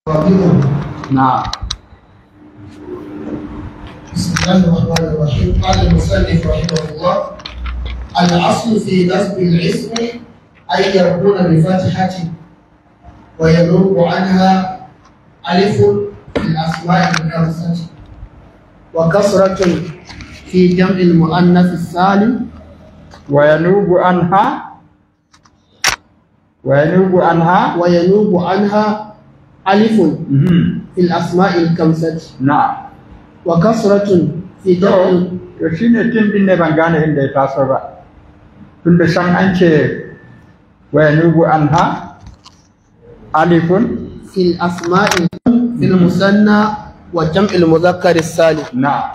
نعم بسم الله الرحمن الرحيم قال المصنف رحمه الله الاصل في نصب الاسم ان يكون بفتحه وينوب عنها الف في الاسماء الخمسه وكسره في جمع المؤنث السالم وينوب عنها وينوب عنها وينوب عنها الف مهم. في الاسماء الخمسه نعم وكسره في جمع to shi ne tun din ne ban gane inda ya taso ba tun da san an ce wa yanubu anha alifun في الأسماء في المثنى وجمع المذكر السالم na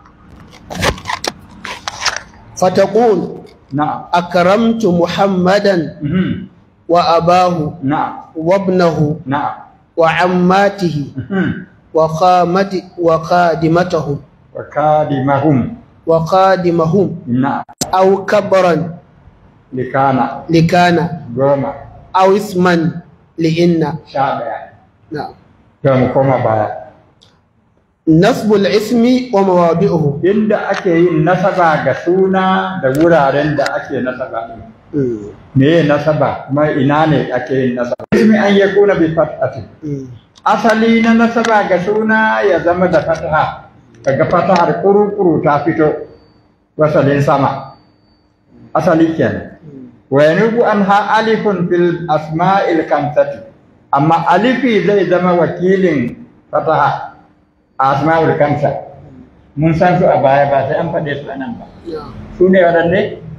فتقول na أكرمت محمدا mhm, وأباه na وابنه na وعماته mhm. وخامت وخادمته wa kadimahum وخادمهم na أو كبرا likana لكان goma أو اسما لإن sha daya نعم to mu koma baya نصب الاسم ومواضعه inda ake yin nasaba ga suna da wuraren da ake nasaba din مم. me ye nasaba kuma ina ne ake yin nasaba ismi an yakuna bi fathati مم. asali na nasaba ga suna ya zama da fataha kaga fatahar kuru-kuru ta fito wasalin sama asali kenan wa yanubu anha alifun fil asma'il kamsati amma alifi zai zama wakilin fataha a asma'ul kamsa mun san su a baya ba sai an faɗe su a nan ba نعم. su ne waɗanne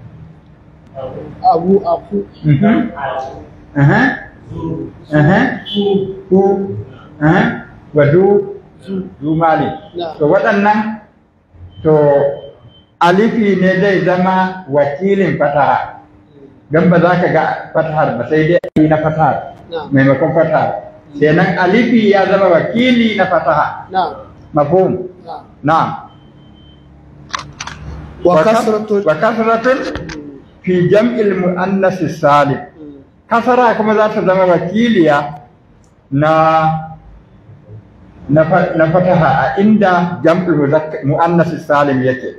أبو أخو Mhm. Aha. Aha. Ku. Aha. Wadu. Du mali. نعم. To waɗannan to alifi ne zai zama wakilin fataha. Don ba za ka ga fatahar ba sai dai yi na fatahar نعم maimakon fatahar. Kenan alifi ya zama wakili na fataha. نعم Mafhum. نعم Na'am. وكسرة Wa kasratun fi jam'il muannas salim. kasara kuma za ta zama wakiliya na na fa- na fataha a inda jam'ul muzakkar muannas salim yake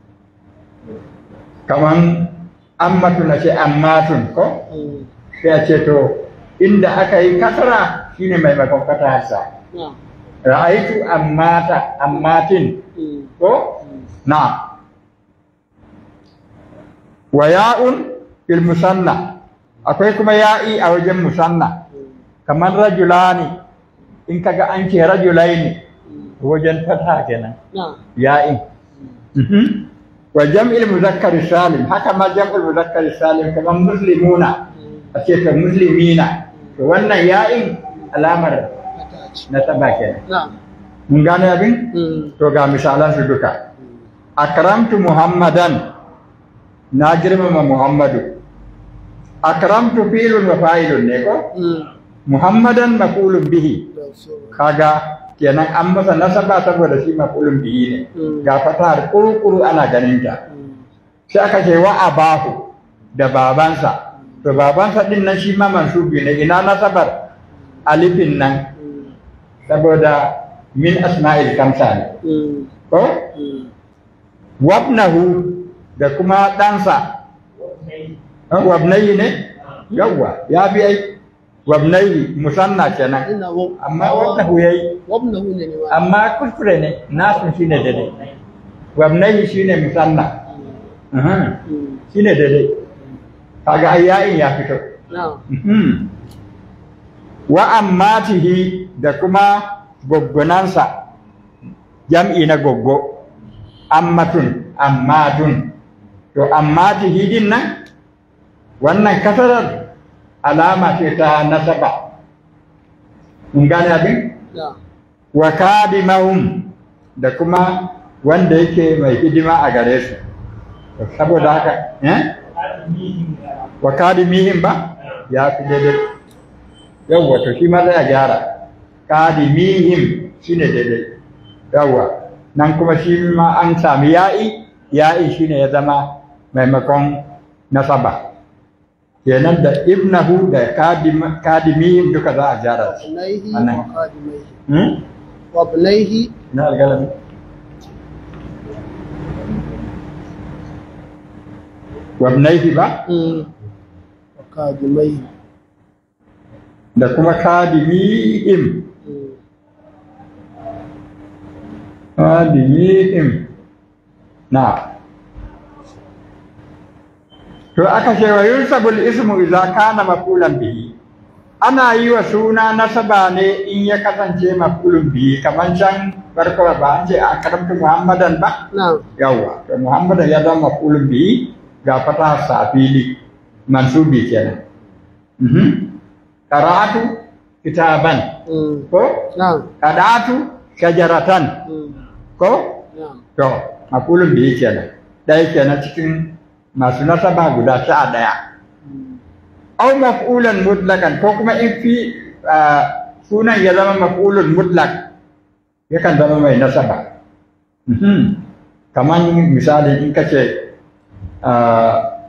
kaman ammatu na ce ammatun ko مم. sai a ce to inda aka yi kasara shine maimakon fataharsa نعم ra'aitu ammata ammatin مم. ko na wa ya'un fil musanna akwai kuma ya'i a wajen musanna kamar rajulani in kaga an ce rajulaini wajen fata kenan نعم ya'in Mhm. wa jam'il muzakkar salim haka ma jam'ul muzakkar salim kamar muslimuna a ce ta muslimina to wannan ya'in alamar na taba kenan نعم mun gane abin مم. to ga misalan su duka akramtu muhammadan na girmama muhammadu akramtu filun wa fa'ilun ne ko مم. muhammadan maqulun bihi kaga kenan an masa nasaba saboda shi maqulun bihi ne Mm. ga fatahar kurukuru ana ganin ta مم. sai aka ce wa abahu da babansa to babansa din nan shi ma mansubi ne ina nasabar alifin nan مم. saboda min asma'il kamsa ne مم. ko مم. wabnahu da kuma ɗansa an wabnayi ne yawwa ya bi ai wabnayi musanna kenan إنه amma wabnahu yayi وابنه لنواه amma kuskure ne nasu shine daidai wabnayi shine musanna Aha, مم. shine daidai kaga ai yayin ya fito نعم Mhm. wa ammatihi da kuma goggonansa jam'i na goggo ammatun ammatun to ammatihi din nan wannan kasarar alama ce ta nasaba mun gane abin نعم wa kadimahum da kuma wanda yake mai hidima a gare su saboda haka eh wa kadimihim ba ya fi daidai yawwa to shi ma zai gyara kadimihim shine daidai yawwa nan kuma shi ma an sami ya'i ya'i shine ya zama maimakon nasaba kenan da ibnahu da kadim- kadimihim duka za a gyara su وابنيه أنا. وخادميه hmm? وابنيه na algalami wabnaihi ba مم. وخادميه da kuma kadimihim مم. kadimihim na to aka ce wa yunsabul ismu idza kana mafulan bihi ana yi wa suna nasaba ne in ya kasance mafulun bihi kamar can farko ba an ce a karamta muhammadan ba نعم yawwa to muhammadan ya zama mafulun bihi ga fata sa fili mansubi kenan mhm qara'atu kitaban مم. ko نعم qada'atu shajaratan مم. ko نعم to mafulun bihi kenan ɗaya kenan cikin masu nasaba guda sha ɗaya au maf'ulan mutlaqan ko kuma in fi ah, sunan ya zama maf'ulun mutlaq yakan zama mai nasaba Mhm. kaman misali in kace ah,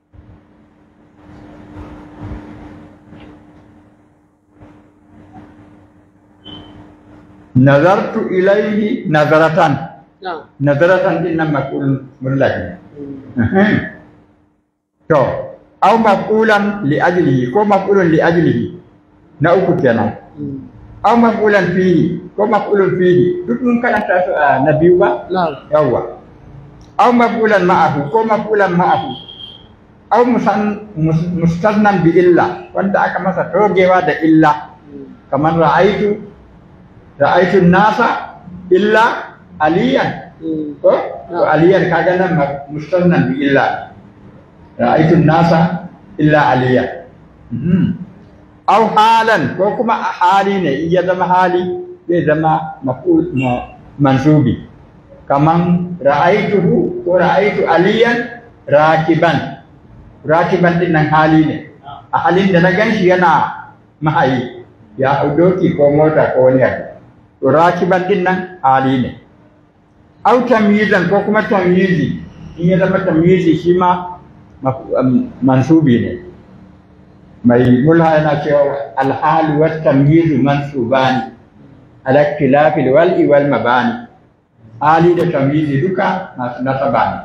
nazartu ilaihi nazaratan نعم nazaratan din nan maf'ulun mutlaq ne مم. Mhm. To, au maf'ulan li ajlihi ko maf'ulun li ajlihi na uku kenan. مم. Au maf'ulan fihi ko maf'ulun fihi duk mun karanta su a na biyu ba? نعم Yawwa. Au maf'ulan ma'ahu ko maf'ulan ma'ahu. Au musan mus- mustasnan bi illa wanda aka masa togewa da illa مم. kamar ra'aitu ra'aitu nasa illa aliyan مم. ko to aliyan kaga nan ma- mustannan bi illa ra'aytu nasa illa aliya Mhm. aw halan ko kuma a hali ne in ya zama hali zai zama maf'ul ma- mansubi kaman ra'aytuhu ko ra'aytu aliyan rakiban rakiban din nan hali ne a halin da na ganshi yana mahayi ya hau doki ko mota ko wani abu to rakiban din nan hali ne au tamyizan ko kuma tamyizi in ya zama tamyizi shi ma maf- am- mansubi ne mai mulha yana cewa alhalu wa tamyizu mansubani ala ikhtilafi wal'i wal mabani hali da tamyizi duka masu nasaba ne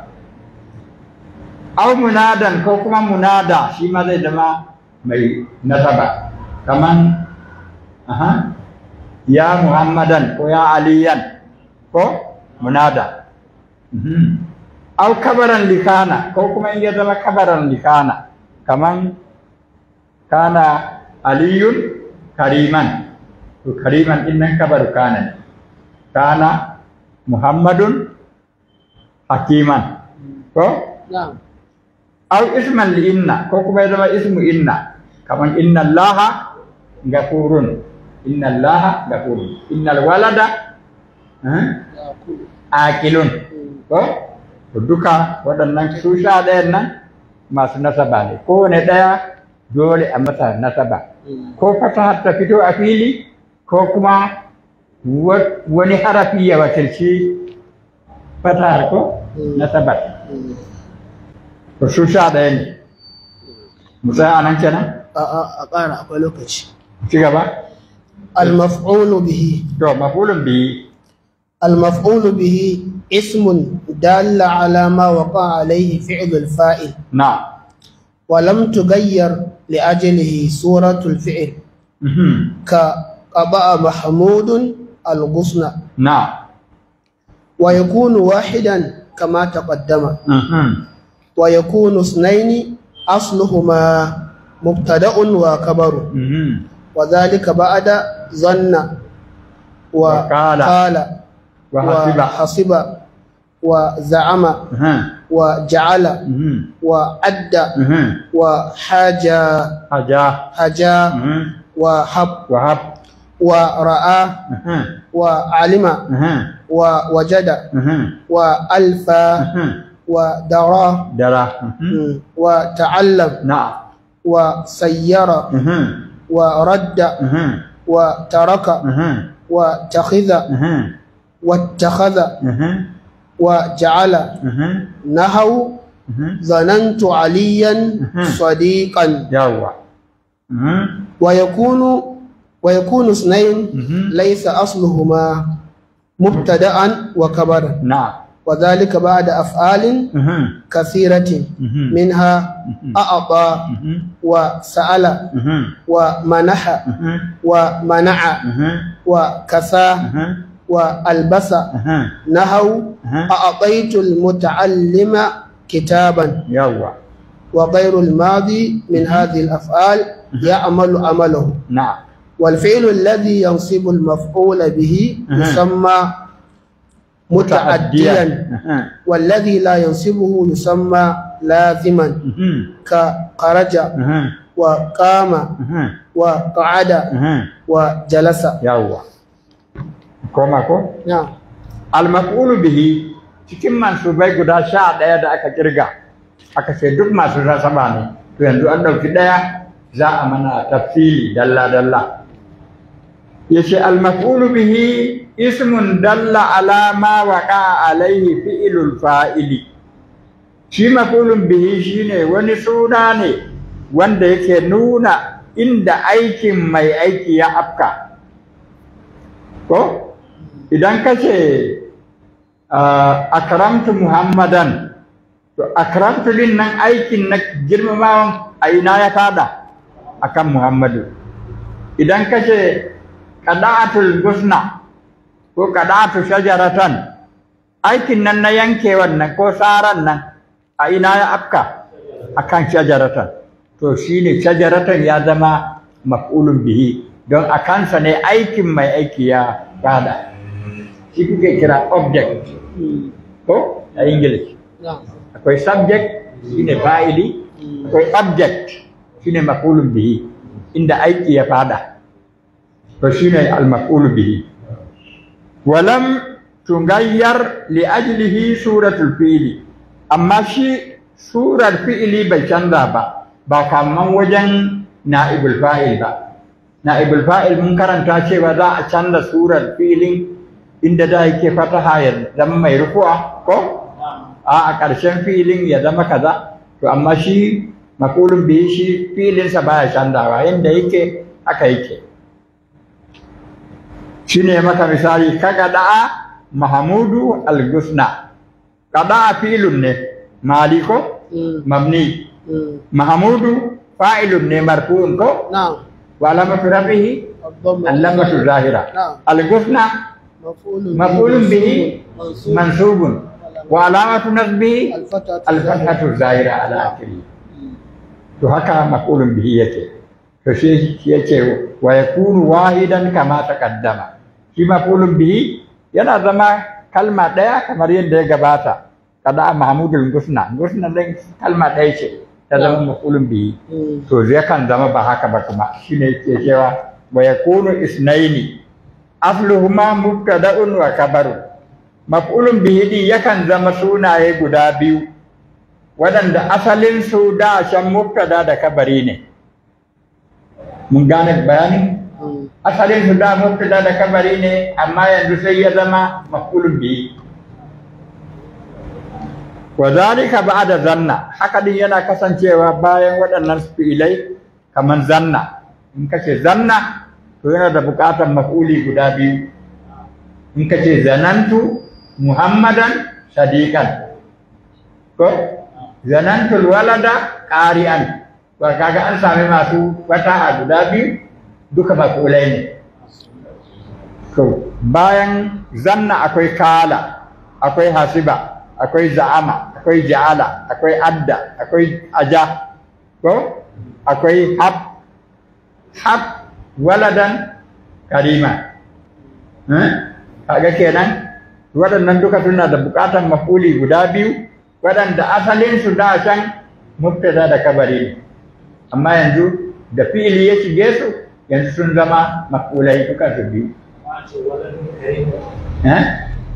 au munadan ko kuma munada shi ma zai zama mai nasaba kaman aha ya muhammadan ko ya aliyan ko munada Mhm. au kabaran likana ko kuma in ya zama kabaran likana kaman kana aliyun kariman to kariman din nan kabaru kana ne kana muhammadun hakiman ko نعم au isman li inna ko kuma ya zama ismu inna kaman inna allaha gafurun inna allaha gafurun innal walada eh, يأكل akilun مم. ko to duka waɗannan su sha ɗayan nan masu nasaba ne kowane ɗaya dole a masa nasaba مم. ko fata ta fito a fili ko kuma wa- wani harafi ya wakilci fatahar ko Mm. nasabar مم. to su sha ɗaya ne mu tsaya a nan kenan a ƙara akwai lokaci ci gaba المفعول به to mafulun bihi المفعول به اسم دال على ما وقع عليه فعل الفاعل na ولم تغير لأجله صورة الفعل mhm, كقضاء محمود الغصن na ويكون واحدا كما تقدم mhm, ويكون اثنين أصلهما مبتدأ وكبر mhm, وذلك بعد ظن وقال. وقال وحسب وحسب وزعم mhm, وجعل mhm, وعد mhm, وحاجى haja حجا mhm, وحب wahab ورأى mhm, وعلم mhm, ووجد mhm, وألفى mhm, ودرى dara mhm, وتعلم na وسير mhm, ورد mhm, وترك mhm, واتخذ mhm, واتخذ mhm, وجعل mhm, نهوا Mhm. ظننت عليا Mhm. صديقا yawwa Mhm. ويكون ويكون اثنين Mhm. ليس أصلهما مبتدأ وكبرا na'am وذلك بعد أفعال Mhm. كثيرة Mhm. منها أعطى Mhm. وسأل Mhm. ومنح Mhm. ومنع Mhm. وكسى Mhm. وألبس Mhm. نهوا Mhm. أعطيت المتعلم كتابا yawwa وغير الماضي من هذه الأفعال يعمل عمله na'am والفعل الذي ينصب المفعول به أها. يسمى متعديا Mhm. والذي لا ينصبه يسمى لازما Mhm. كخرج Mhm. وقام Mhm. وقعد Mhm. وجلس yawwa koma ko نعم almaf'ulu bihi cikin mansubai guda sha ɗaya da aka kirga aka ce duk masu nasaba ne to yanzu an ɗauki ɗaya za a mana tafsili dalla dalla yace almaf'ulu bihi ismun dalla ala ma waqa alaihi fi'lul fa'ili shi maf'ulun bihi shine wani suna ne wanda yake nuna inda aikin mai aiki ya afka ko idan ka ce akramtu muhammadan to akramtu din nan aikin na girmamawan a ina ya fada akan muhammadu idan ka ce qada'atul gusna ko qada'atu shajaratan aikin nan na yanke wannan ko saran nan a ina ya afka akan shajaratan to shine shajaratan ya zama maf'ulun bihi don a kansa ne aikin mai aiki ya fada shi kuke kira object ko a english نعم akwai subject shine fa'ili akwai object shine maf'ulun bihi inda aiki ya fada to shine al-maf'ulu bihi walam tungayyar li ajlihi suratul fi'li amma shi surar fi'ili bai canza ba ba kaman wajen na'ibul fa'il ba na'ibul fa'il mun karanta cewa za a canza surar fi'ilin inda da yake fataha ya zama mai rufuwa ko a a ƙarshen filin ya zama kaza to amma shi makulun biyu shi filinsa baya canzawa yadda yake haka yake shi ne maka misali ka da'a mahamudu al-gusna da'a filun ne maliko mabni mahamudu fa'ilun ne marfu'un ko نعم wa alamatu rafihi الضمة allamatu zahira نعم al-gusna مفعول مفعول به منصوب منصوب وعلامة نصبه الفتحة الفتحة الظاهرة على آخره to haka maf'ulun bihi yake to shi yake wa yakunu wahidan kama taqaddama shi maf'ulun bihi yana zama kalma daya kamar yadda ya gabata kada mahmudul gusna gusna din kalma daya ce ta zama maf'ulun bihi مم. to zai kan zama ba haka ba kuma shine yake cewa wa yakunu isnaini afluhuma mubtada'un wa kabarun maf'ulun bihi din yakan zama sunaye guda biyu waɗanda asalin su da shan mubtada da kabari ne mun gane bayani مم. asalin su da mubtada da kabari ne amma yanzu sai ya zama maf'ulun bihi wa zalika ba'da zanna haka din yana kasancewa bayan waɗannan fi'ilai kaman zanna in kace zanna to yana da buƙatar maf'uli guda biyu in kace zanantu muhammadan sadiqan ko zanantu walada qari'an to kaga an sami masu fataha guda biyu duka maf'ulai ne to bayan zanna akwai kala akwai hasiba akwai za'ama akwai ja'ala akwai adda akwai aja ko akwai hab hab waladan karima eh kaga kenan waɗannan duka suna da buƙatar mafuli guda biyu waɗanda asalin su da can mubtada da kabari ne amma yanzu da fi'ili ya shige su yanzu sun zama mafulai duka su biyu eh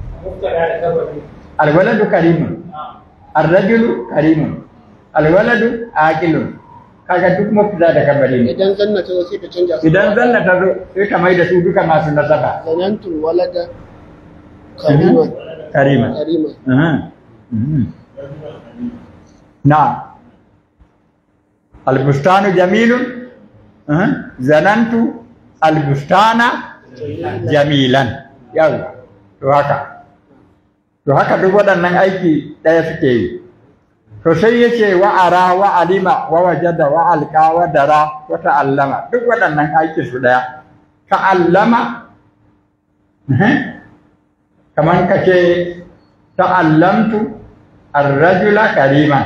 alwaladu karimun arrajulu karimun alwaladu aqilun kaga duk mubtada da kabari ne idan zanna ta zo sai ta canja su idan zanna ta zo sai ka mai da su duka masu nasaba zanantul walada kariman karima kariman Aha. Mhm. na albustanu jamilun uh, zanantu albustana jamilan yawa to haka to haka duk waɗannan aiki ɗaya suke yi to sai ya ce wa ara wa alima wa wajada wa alqa wa dara wa ta'allama duk waɗannan aiki su ɗaya ta'allama kamar ka ce ta'allamtu ar-rajula kariman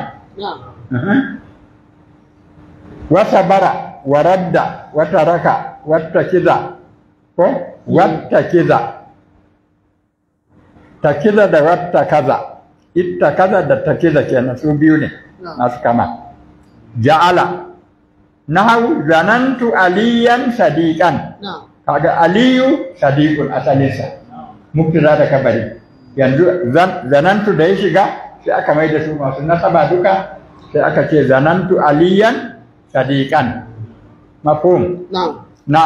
wa sabara wa radda wa taraka wa takiza ko wa takiza takiza da wata kaza ita kaza da takiza kenan su biyu ne masu kama ja'ala nahu zanantu aliyan sadiqan kaga aliyu sadiqun asalinsa mubtada da kabari yanzu zanantu da ya shiga sai aka mai da su masu nasaba duka sai aka ce zanantu aliyan sadiqan mafhum na'am na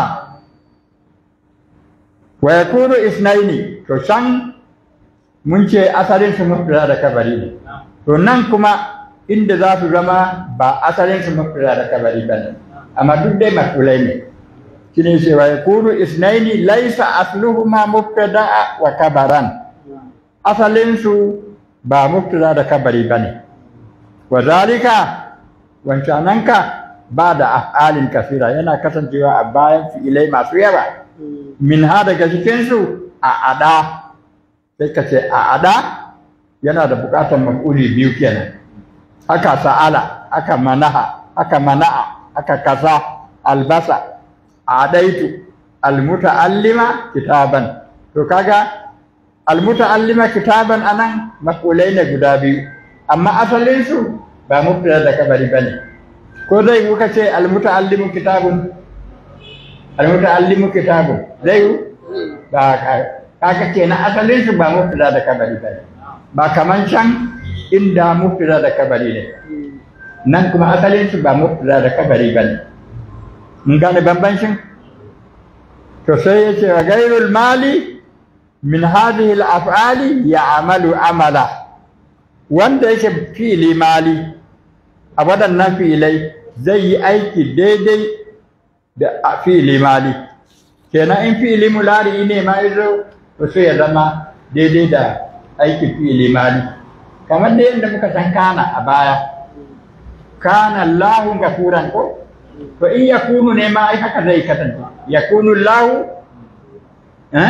wa yakunu isnaini to can mun ce asalin su mubtada da kabari ne to nan kuma inda za su zama ba asalin su mubtada da kabari ba ne amma duk dai mafulai ne shine ce wa yakunu isnaini laysa asluhuma mubtada wa kabaran asalin su ba mubtada da kabari ba ne wa zalika wancananka ba da af'alin kasira yana kasancewa a bayan fi'ilai masu yawa min ha daga cikin su a ada sai ka ce a ada yana da bukatar maf'uli biyu kenan aka sa'ala aka manaha aka mana'a aka kasa albasa adaitu almuta'allima kitaban to kaga almuta'allima kitaban anan maf'ulai ne guda biyu amma asalin su ba mubtada da kabari bane ko zai muka ce almuta'allimu kitabun almuta'allimu kitabun zai ba kaga kenan asalin su ba mubtada da kabari bane ba kaman can inda mubtada da kabari ne nan kuma asalin su ba mubtada da kabari bane mun gane bambancin to sai yace wa gairul mali min hadhihi al-af'ali ya'malu amala wanda yake fi'ili mali a waɗannan fi'ilai zai yi aiki daidai da fi'ili mali kenan in fi'ili mulari ne ma yazo to sai ya zama daidai da aikin fi'ili mali kamar da yadda muka san kana a baya kana Allahu gafuran ko to in yakunu ne ma ai haka zai kasance yakunu Allahu eh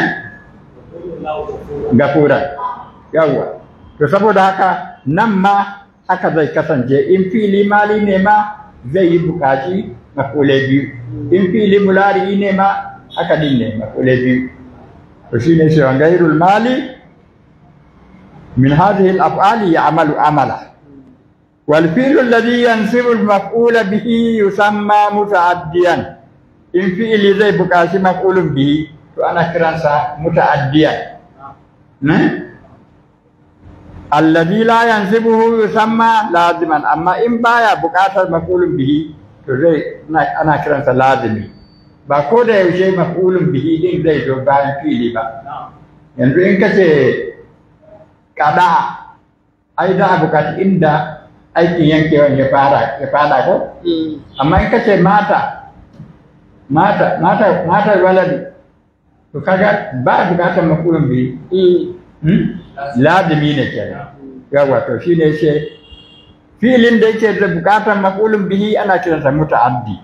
gafuran yawa to saboda haka nan ma haka zai kasance in fili mali ne ma zai yi bukaci mafule biyu in fili mulari ne ma haka din ne mafule biyu to shine shi gairul mali min hadhihi al-af'ali ya'malu amala wal fi'lu alladhi yansibu al-maf'ula bihi yusamma muta'addiyan in fi'li zai bukaci maf'ulun bihi to ana kiransa muta'addiyan ne alladhi la yansibuhu yusamma laziman amma in baya buƙatar maf'ulun bihi to zai ana kiransa lazimi ba ko da yaushe maf'ulun bihi din zai zo bayan fili ba yanzu in kace kada ai da buƙaci inda aikin yankewan ya fara ya fara ko amma in kace mata mata mata mata waladi to kaga ba buƙatar maf'ulun bihi lazimi ne kenan yawa to shi ne ce filin da yake da bukatar maf'ulun bihi ana kiransa muta'addi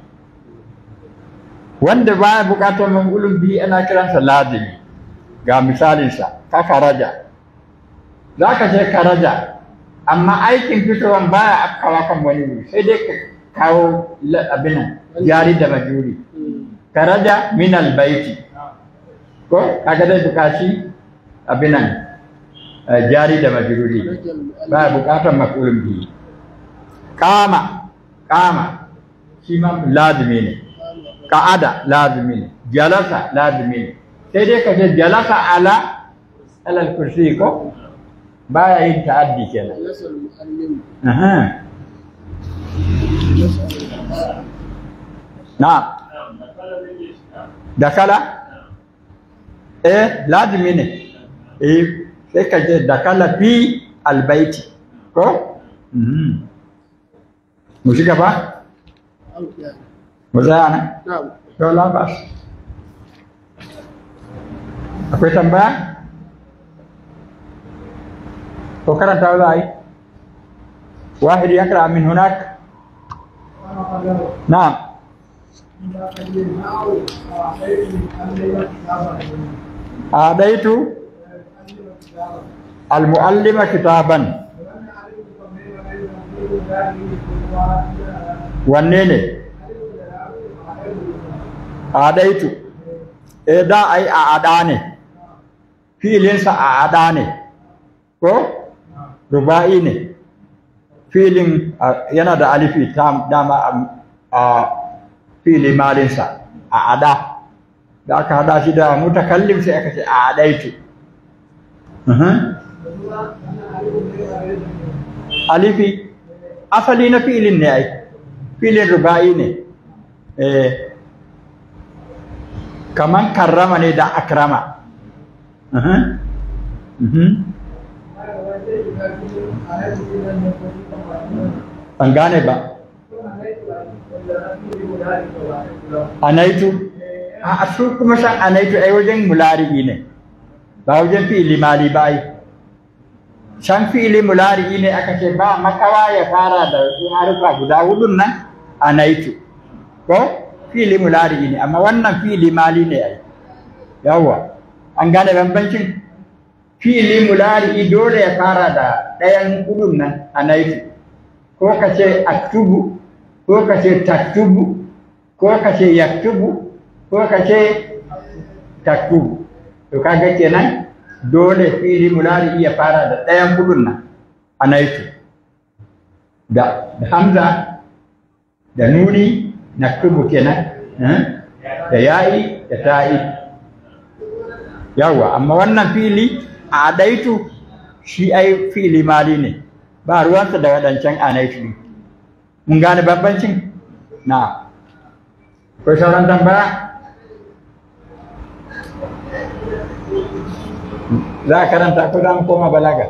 wanda baya bukatar maf'ulun bihi ana kiransa lazimi ga misalinsa ka karaja za ka ce karaja amma aikin fitowan baya afkawa kan wani wuri sai dai ka kawo abin jari da majuri karaja min albaiti ko kaga dai bukaci abinan jari da majruri ba bukatar maf'ulun bihi kama kama shi ma lazimi ne ka'ada lazimi ne jalasa lazimi ne sai dai ka ce jalasa ala alal kursi ko baya yin ta'addi kenan aha na dakala eh lazimi ne eh sai ka je dakala fi albaiti ko mu shiga ba mu tsaya nan to labas akwai tambaya ko karanta za a yi wahid ya kira min hunak na'am أعطيت المعلم كتابا wanne ne adaitu e da ai a ada ne filinsa a ada ne ko ruba'i ne filin yana da alifi ta dama a fili malinsa a ada da aka hada shi da mutakallim sai aka ce a adaitu alifi asali na filin ne ai filin ruba'i ne eh kaman karrama ne da akrama ban gane ba anaitu a su kuma san anaitu ai wajen mulari'i ne ba wajen fi'ili mali ba ai san fi'ili mulari'i ne aka ce ba makawa ya fara da harufa guda hudun nan anaitu ko fi'ili mulari'i ne amma wannan fi'ili mali ne ai yawwa an gane bambancin fi'ili mulari'i dole ya fara da ɗayan hudun nan anaitu ko ka ce aktubu ko ka ce taktubu ko ka ce yaktubu ko ka ce taktubu to kaga kenan dole fili mulari ya fara da ɗayan gudun nan a naitu da hamza da nuni naktubu kenan da yayi da ta'i yawa amma wannan fili a adaitu shi ai fili mali ne ba ruwansa da waɗancan anaitu mun gane bambancin na ko sauran tambaya za a karanta ko za mu koma balaga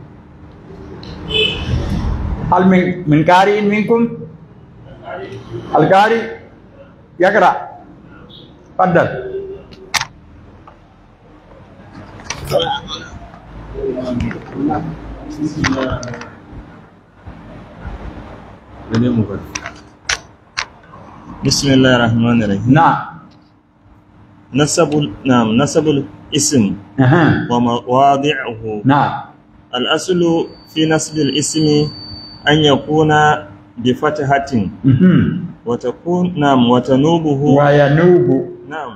hal min min qari in minkum al qari yaqra faddal بسم الله الرحمن الرحيم نعم نسب نعم نسب الاسم أها. ومواضعه نعم الأصل في نسب الاسم أن يكون بفتحة مهم. وتكون نعم وتنوبه وينوب نعم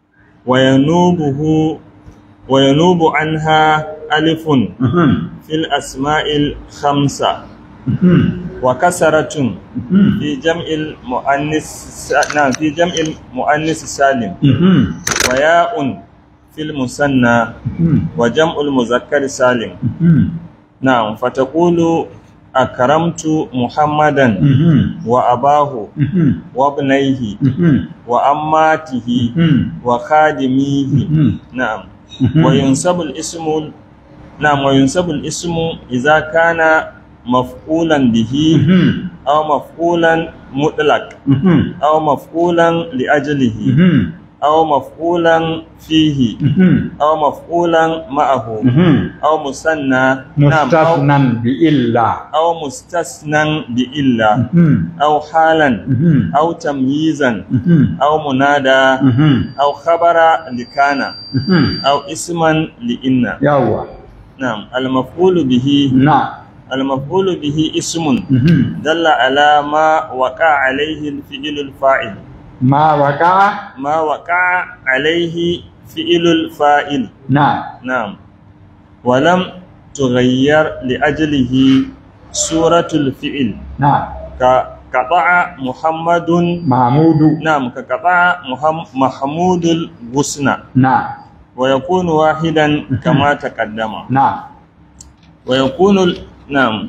وينوبه وينوب عنها ألف مهم. في الأسماء الخمسة مهم. وكسرة مهم. في جمع المؤنث نعم في جمع المؤنث السالم مهم. وياء في المثنى مهم. وجمع المذكر السالم مهم. نعم فتقول أكرمت محمدا مهم. وأباه مهم. وابنيه مهم. وأماته مهم. وخادميه مهم. نعم مهم. وينسب الاسم نعم وينسب الاسم إذا كان مفعولا به مهم. أو مفعولا مطلق مهم. أو مفعولا لأجله مهم. أو مفعولا فيه مهم. أو مفعولا معه مهم. أو مثنى نعم أو, مستثنى بإلا أو مستثنى بإلا مهم. أو حالا مهم. أو تمييزا مهم. أو منادى مهم. أو خبر لكان مهم. أو اسما لإن يوا نعم المفعول به نعم المفعول به اسم مهم. دل على ما وقع عليه الفعل الفاعل ما وقع ما وقع عليه فعل الفاعل نعم نعم ولم تغير لأجله سورة الفعل نعم كقطع محمد محمود نعم كقطع محم- محمود الغصن نعم ويكون واحدا كما تقدم نعم ويكون ال- نعم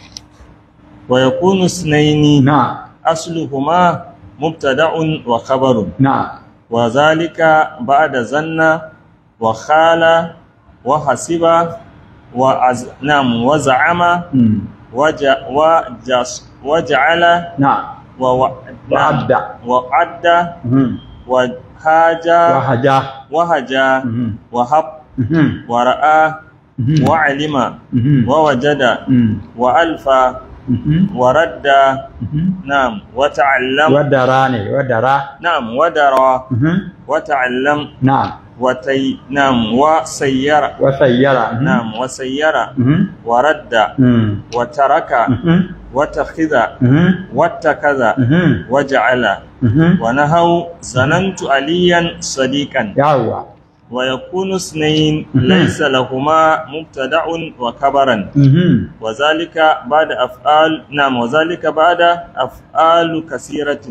ويكون اثنين نعم أصلهما مبتدأ وخبر نعم وذلك بعد ظن وخال وحسب وأز... نعم وزعم مم. وج... وجس... وجعل نعم ووعد وعد. وعد مهم. وهاجا وهجا وهجا مهم. وهب مهم. ورأى مهم. وعلم مهم. ووجد مهم. وألفى مهم. ورد مهم. نعم وتعلم ودراني ودرا نعم ودرى مهم. وتعلم نعم وتي نعم وسير وسيرة مهم. نعم وسير مهم. ورد مهم. وترك مهم. واتخذ مهم. واتخذ مهم. وجعل مهم. ونهوا ظننت عليا صديقا يعوى ويكون اثنين مهم. ليس لهما مبتدع وكبرا مهم. وذلك بعد أفعال نعم وذلك بعد أفعال كثيرة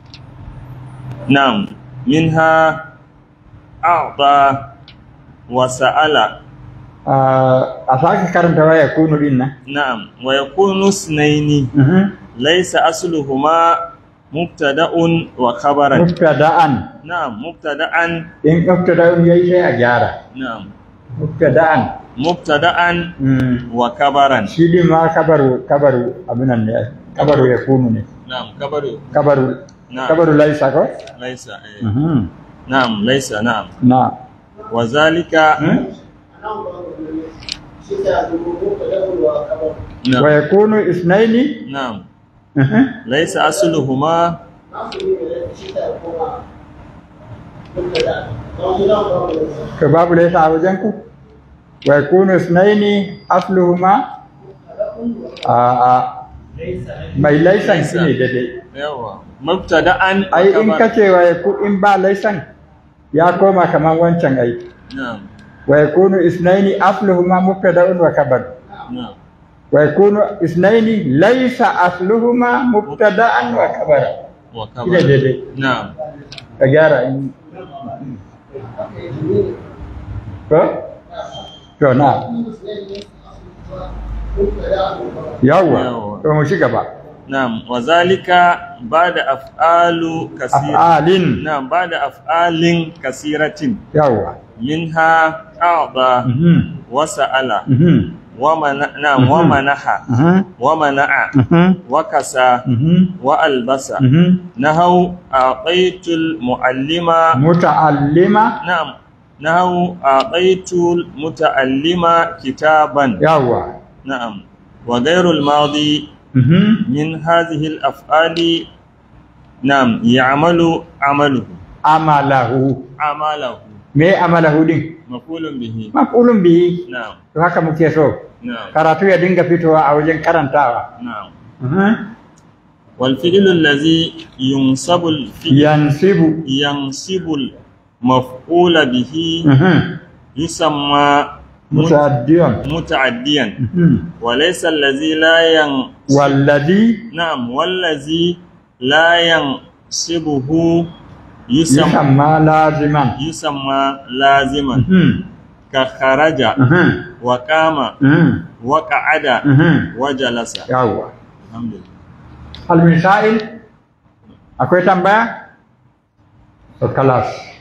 نعم منها أعطى وسأل آه، أساك كرمت ويكون لنا نعم ويكون اثنين مهم. ليس أصلهما مبتدأ وخبرا مبتدأ نعم مبتدأ إن مبتدأ يجي أجارة نعم مبتدأ مبتدأ مم. وكبرا شيدي ما كبروا كبروا أبنا كبروا يكونوا نعم كبر كبروا نعم كبروا ليس كو ليس إيه. مهم. نعم ليس نعم نعم وذلك مم. نعم ويكون اثنين نعم مهم. ليس أصلهما كباب ليس عوجنكو ويكون اثنين أصلهما آه آه mai laisan shi ne daidai yawa mubtada'an wa ai in khabar. kace wa yaku in ba laisan ya koma kaman wancan ai na'am wa yakunu isnaini asluhuma mubtada'un wa khabar na'am wa yakunu isnaini laysa asluhuma mubtada'an wa khabar wa shi ne khabar daidai na'am ka gyara in ko to na yawwa Yawwa. to mu ci gaba na'am wa zalika ba'da af'alu kasir af'alin na'am ba'da af'alin kasiratin yawwa minha a'ta mhm wa sa'ala mhm wa mana na'am wa Mhm. manaha mhm wa mana'a mhm wa kasa mhm wa albasa mhm nahau a'taitul muallima muta'allima نعم نحو أعطيت المتعلم كتابا yawwa نعم وغير الماضي mhm من هذه الأفعال نعم يعمل عمله amalahu عمله me amalahu din مفعول به maf'ulun bihi نعم to haka muke so نعم karatu ya dinga fitowa a wajen karantawa نعم mhm والفعل الذي ينصب الفعل yansibu ينصب المفعول به mhm يسمى muta'addiyan متعديا mhm وليس الذي لا ينصب walladhi نعم والذي لا ينصبه يسمى yusamma laziman يسمى لازما mhm كخرج mhm وقام mhm وقعد mhm وجلس yawwa الحمد لله hal min sa'il akwai tambaya to kalas